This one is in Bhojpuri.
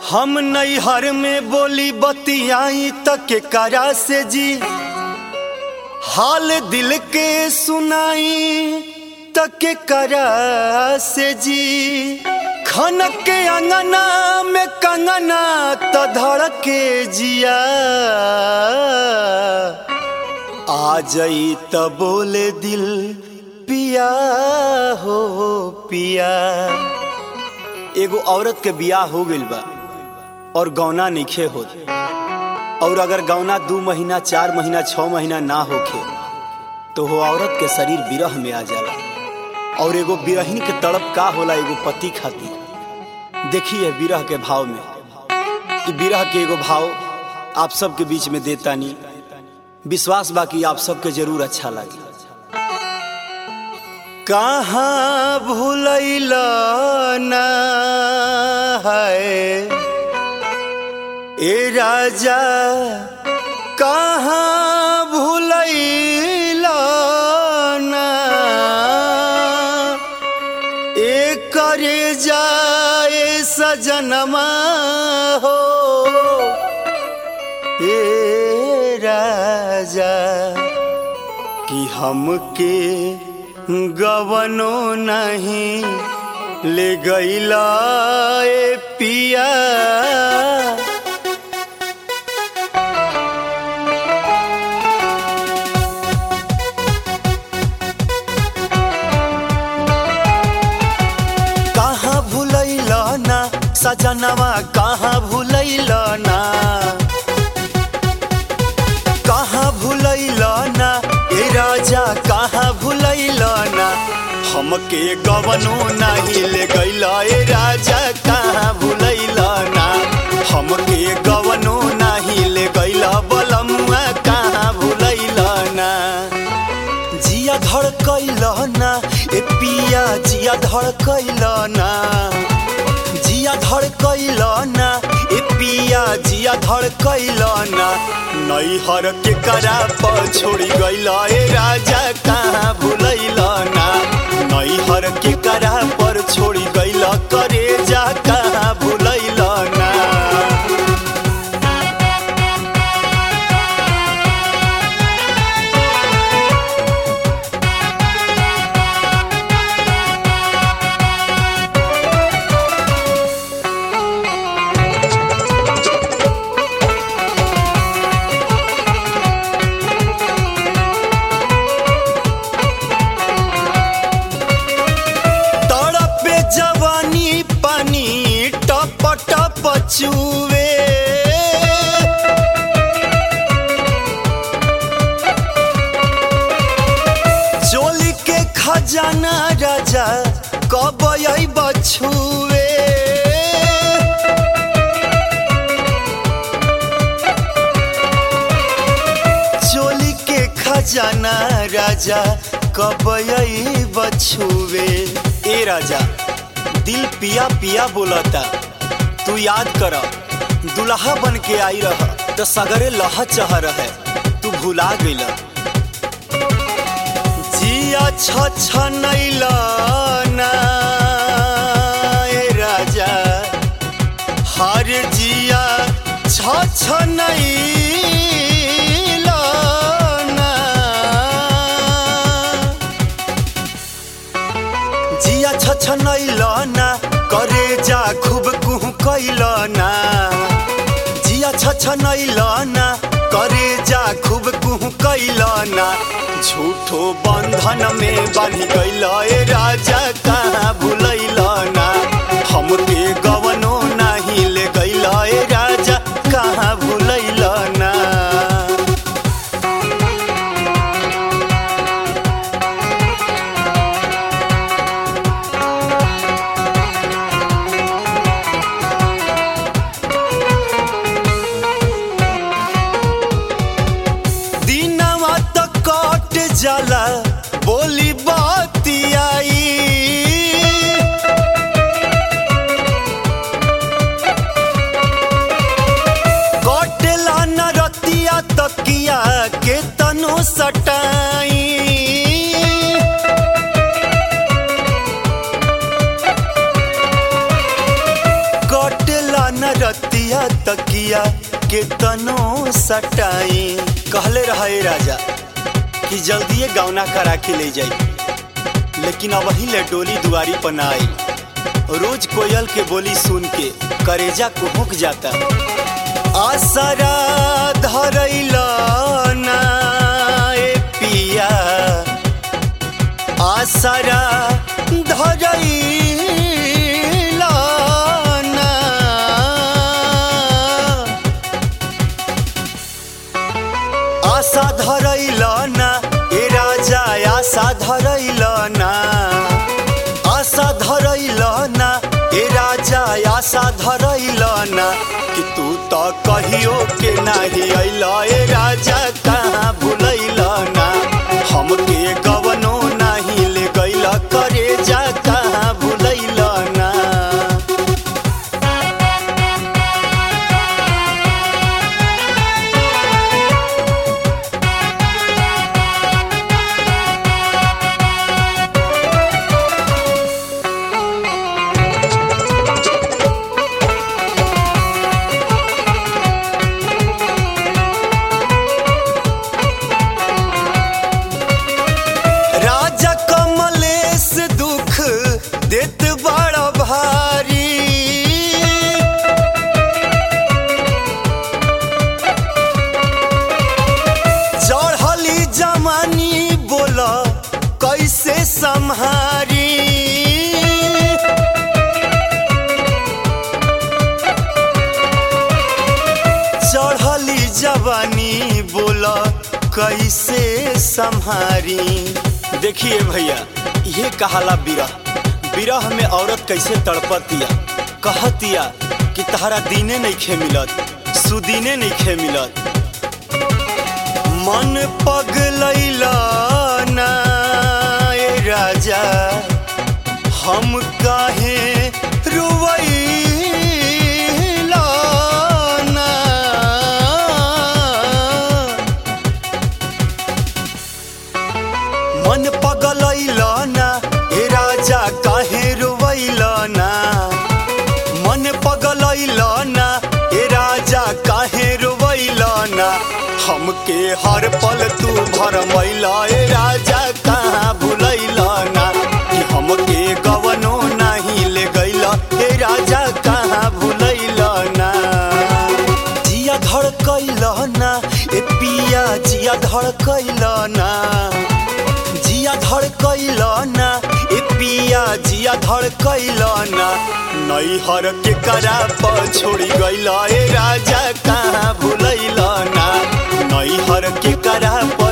हम नैहर में बोली बतियाई तक के करा से जी हाल दिल के सुनाई तक के करा से जी खनक के अंगना में कंगना त धड़के जिया आ जाई त बोले दिल पिया हो पिया एगो औरत के बियाह हो गइल बा और गौना नइखे होत और अगर गौना दू महीना चार महीना छह महीना ना होखे तो वो औरत के शरीर विरह में आ जाला और एगो बिरहिन के तड़प का होला एगो पति खातिर देखिए विरह के भाव में ई विरह के एगो भाव आप सबके बीच में देतानी विश्वास बा कि आप सबके जरूर अच्छा लगे कहाँ भूलैल ना है ए राजा कहाँ भूलैल ना ए करे जाए सजनमा हो ए राजा कि हमके गवनो नहीं ले गईला ए पिया कहाँ भूलैल ना सजनवा कहाँ भूलैल ना कहाँ भूलैल ना ए राजा कहाँ भूलैल ना हमके गवनो नहीं ले गैल ए राजा कहाँ भूलैल ना हमके गवनो नहीं ले गैल बलमुआ कहाँ भूलैल ना जिया धड़कैल ना ए पिया जिया धड़कैल ना जिया धड़कैल ना ए पिया जिया धड़कैल ना नैहर के करा पर छोड़ी गैल ए राजा कहाँ भूलैल ना नैहर के करा पर छोड़ी गैल करे जा कहाँ भूलैल ना तड़पे जवानी पानी टप टप चुवे चोली के खजाना राजा कब बछुए चोली के खजाना राजा कब बछुए ए राजा दिल पिया पिया बोलता तू याद कर दुल्हा बन के आई रह तो सगरे लह चह रहे तू भुला गइल जिया छ छ नैला ना ए राजा हर जिया छ छ नैला ना जिया छ छ नैला ना करे जा खूब कुह कैला ना जिया छ छ नैला ना करे जा खूब कुह कैला ना झूठो बंधन में बांधी गैल ए राजा कहाँ भूलैल ना हमके गवनो नहीं ले गैल ए राजा कहाँ भूलैल ना दिनवा त कट जाला बोली बाती आई तकिया के तनो सटाई कहले रहे राजा कि जल्दिए गौना करा के ले जाई लेकिन अब ही ले डोली दुआरी पर ना आई रोज कोयल के बोली सुन के करेजा को हुक जाता आसरा धरैला ना ए पिया आसरा धरैला ना आशा धरैला ना ए राजा आशा धरैला ना आशा धरैला ना ए राजा आशा धरैला ना कि तू तो कहियो के नाही अइला ए राजा कहाँ भुलैला ना हमके गवनो नाही ले गइला करे जा कहाँ भुलैला ना राजा कमलेश दुख देत बड़ा भारी चढ़ली जमानी बोला कैसे संहारी चढ़ली जवानी बोला कैसे संहारी देखिए भैया ये कहाला बिरह बिरह में औरत कैसे तड़पतिया कहतिया कि तहरा दीने नहीं खे मिलत सुदीने नहीं खे मिलत मन पगलैला ना ए राजा हम काहे रुवैला ना मन पगलैला ना ए राजा काहे रुवैला ना मन पगलैला ना ए राजा काहे रुवैला ना हमके हर पल तू भरमैला ए राजा कहाँ भुलैला ना कि हमके गवनो नहीं ले गैला ए राजा कहाँ भुलैला ना जिया धड़कैला ना ए पिया जिया धड़कैला ना जिया धड़कैला ना ए पिया जिया धड़कैला ना नैहर के करा पर छोड़ी गैला ए राजा कहाँ भुलैला ना नैहर के करा पर